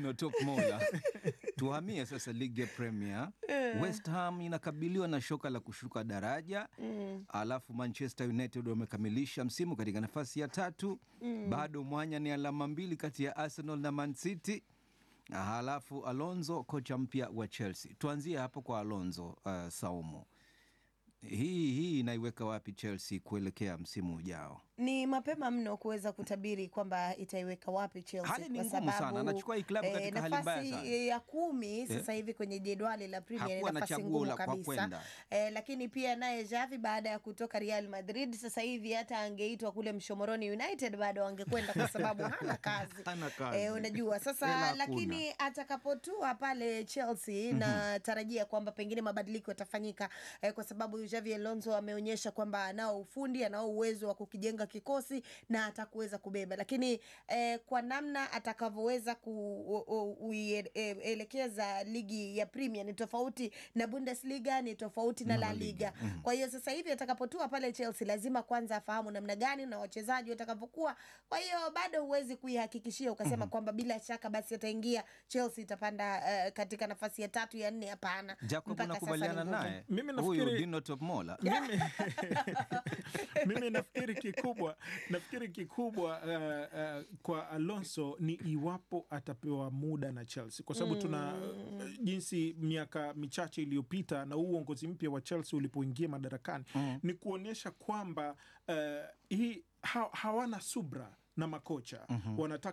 Dino Top Mola. Tuhamie sasa ligi ya Premier. West Ham inakabiliwa na shoka la kushuka daraja alafu Manchester United wamekamilisha msimu katika nafasi ya tatu. Bado mwanya ni alama mbili kati ya Arsenal na Man City. Halafu Alonso kocha mpya wa Chelsea. Tuanzie hapo kwa Alonso. Uh, Saumu, hii hii inaiweka wapi Chelsea kuelekea msimu ujao? Ni mapema mno kuweza kutabiri kwamba itaiweka wapi Chelsea Hali ni kwa ngumu sana. sababu, Anachukua hii klabu eh, katika hali mbaya nafasi sana. ya kumi sasa hivi kwenye jedwali la Premier ni Hakuwa na nafasi chaguo ngumu la kwa kabisa kwenda. eh, lakini pia naye Xavi baada ya kutoka Real Madrid sasa hivi hata angeitwa kule Mshomoroni United bado angekwenda kwa sababu hana kazi, Hana kazi. Eh, unajua sasa Hela hakuna. lakini atakapotua pale Chelsea natarajia kwamba pengine mabadiliko yatafanyika eh, kwa sababu Xavi Alonso ameonyesha kwamba anao ufundi, anao uwezo wa kukijenga kikosi na atakuweza kubeba, lakini eh, kwa namna atakavyoweza kuelekeza ligi ya Premier ni tofauti na Bundesliga, ni tofauti na La Liga. Kwa hiyo sasa hivi atakapotua pale Chelsea lazima kwanza afahamu namna gani na wachezaji watakavyokuwa. Kwa hiyo bado huwezi kuihakikishia ukasema kwamba bila shaka basi ataingia Chelsea itapanda eh, katika nafasi ya tatu ya nne. Hapana, Jacob, Mpaka sasa unakubaliana ni ngumu. naye Mimi huyu nafikiri- Dino Top Mola? mimi, mimi nafikiri kikubwa nafikiri kikubwa uh, uh, kwa Alonso ni iwapo atapewa muda na Chelsea kwa sababu tuna uh, jinsi miaka michache iliyopita na huu uongozi mpya wa Chelsea ulipoingia madarakani ni kuonyesha kwamba uh, hii ha, hawana subra na makocha wanataka